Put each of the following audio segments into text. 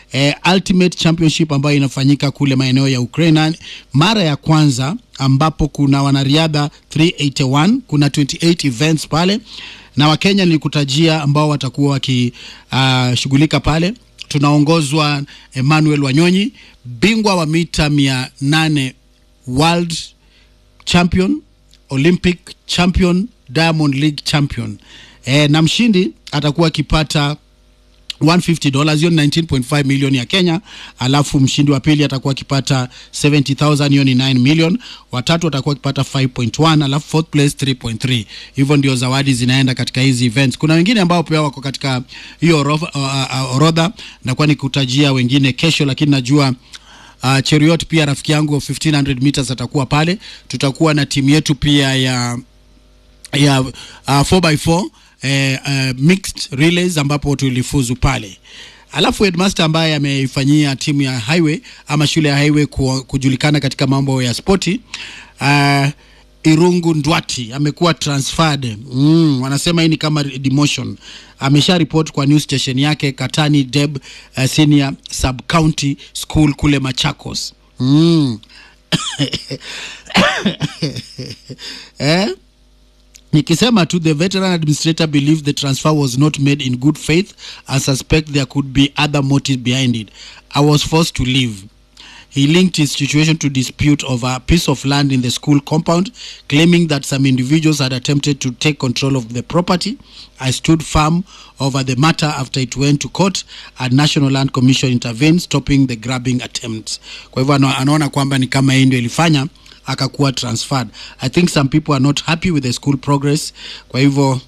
eh, Ultimate Championship ambayo inafanyika kule maeneo ya Ukraine, mara ya kwanza ambapo kuna wanariadha 381 kuna 28 events pale na Wakenya nilikutajia ambao watakuwa wakishughulika uh, pale. Tunaongozwa Emmanuel Wanyonyi, bingwa wa mita mia nane world champion, Olympic champion, Diamond League champion e, na mshindi atakuwa akipata 150 dollars hiyo ni 19.5 million ya Kenya. Alafu mshindi wa pili atakuwa akipata 70000 hiyo ni 9 million. Watatu atakuwa akipata 5.1, alafu fourth place 3.3. Hivyo ndio zawadi zinaenda katika hizi events. Kuna wengine ambao pia wako katika hiyo orodha uh, uh, orodha na kwa nikutajia wengine kesho, lakini najua Uh, Cheriot pia rafiki yangu 1500 meters atakuwa pale. Tutakuwa na timu yetu pia ya ya uh, 4x4 eh, uh, mixed relays ambapo tulifuzu pale. Alafu headmaster ambaye ameifanyia timu ya highway ama shule ya highway ku, kujulikana katika mambo ya spoti uh, Irungu Ndwati amekuwa transferred. Mm, wanasema hii ni kama demotion. Amesha report kwa news station yake Katani Deb uh, Senior Sub County School kule Machakos. Mm. eh? Nikisema tu the veteran administrator believed the transfer was not made in good faith and suspect there could be other motives behind it. I was forced to leave. He linked his situation to dispute over a piece of land in the school compound, claiming that some individuals had attempted to take control of the property. I stood firm over the matter after it went to court and National Land Commission intervened, stopping the grabbing attempts. Kwa hivyo anaona kwamba ni kama hii ndio ilifanya akakuwa transferred. I think some people are not happy with the school progress. Kwa hivyo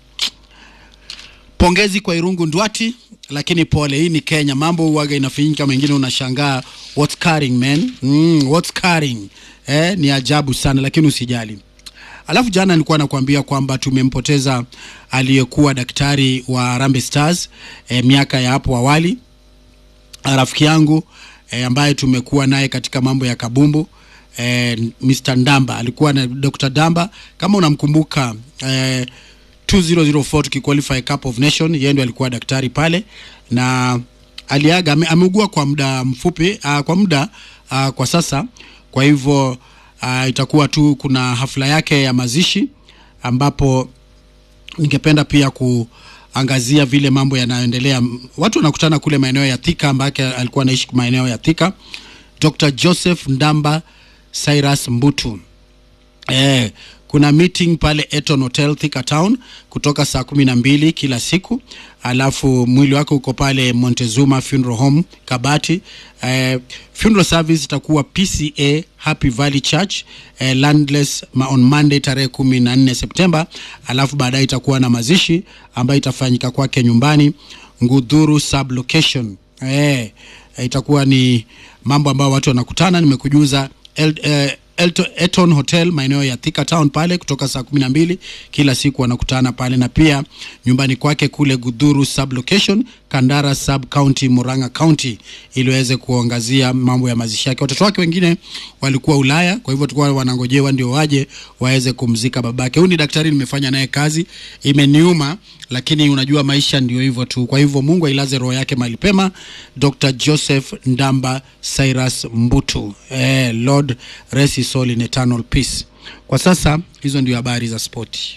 pongezi kwa Irungu Ndwati, lakini pole, hii ni Kenya, mambo huwaga inafanyika, mengine unashangaa what's carrying man, mm, what's carrying eh, ni ajabu sana, lakini usijali. Alafu jana nilikuwa nakwambia kwamba tumempoteza aliyekuwa daktari wa Harambee Stars eh, miaka ya hapo awali, rafiki yangu eh, ambaye tumekuwa naye katika mambo ya kabumbu eh, Mr. Ndamba alikuwa na Dr. Damba kama unamkumbuka eh, 2004 tukiqualify Cup of Nation, yeye ndio alikuwa daktari pale na aliaga, ame, ameugua kwa muda mfupi uh, kwa muda uh, kwa sasa. Kwa hivyo uh, itakuwa tu kuna hafla yake ya mazishi ambapo ningependa pia kuangazia vile mambo yanayoendelea. Watu wanakutana kule maeneo ya Thika, ambake alikuwa anaishi maeneo ya Thika. Dr. Joseph Ndamba Cyrus Mbutu eh, kuna meeting pale Eton Hotel Thika Town kutoka saa kumi na mbili kila siku, alafu mwili wake uko pale Montezuma Funeral Home Kabati. Eh, funeral service itakuwa PCA Happy Valley Church eh, Landless on Monday tarehe kumi na nne Septemba, alafu baadaye itakuwa na mazishi ambayo itafanyika kwake nyumbani Ngudhuru sub location eh, itakuwa ni mambo ambayo watu wanakutana. Nimekujuza el, eh, Elton, Eton Hotel maeneo ya Thika Town pale kutoka saa kumi na mbili kila siku wanakutana pale, na pia nyumbani kwake kule Gudhuru sub location Kandara sub county Murang'a county, ili waweze kuangazia mambo ya mazishi yake. Watoto wake wengine walikuwa Ulaya, kwa hivyo tulikuwa wanangojewa ndio waje waweze kumzika babake. Huyu ni daktari, nimefanya naye kazi, imeniuma, lakini unajua maisha ndio hivyo tu. Kwa hivyo Mungu ailaze roho yake mahali pema, Dr. Joseph Ndamba Cyrus Mbutu. Eh, Lord rest his soul in eternal peace. Kwa sasa hizo ndio habari za spoti.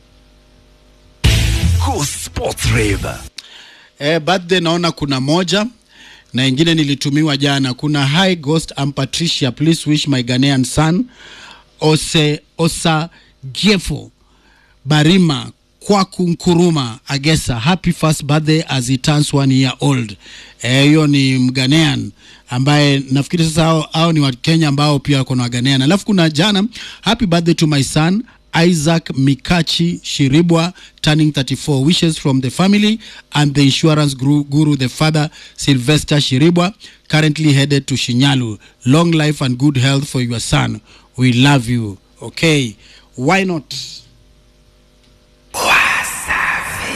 Go Sports Rave. Eh, birthday naona kuna moja na ingine nilitumiwa jana. Kuna hi ghost I'm Patricia, please wish my Ghanaian son Ose Osa Jefo Barima Kwaku Nkuruma Agesa happy first birthday as he turns one year old. Hiyo eh, ni Mghanaian ambaye nafikiri sasa hao, hao ni Wakenya ambao pia wako na Waghanaian. Alafu kuna jana happy birthday to my son Isaac Mikachi Shiribwa turning 34 wishes from the family and the insurance guru, guru the father Sylvester Shiribwa currently headed to Shinyalu long life and good health for your son we love you okay why not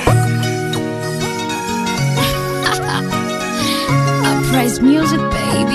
Uprise music, baby.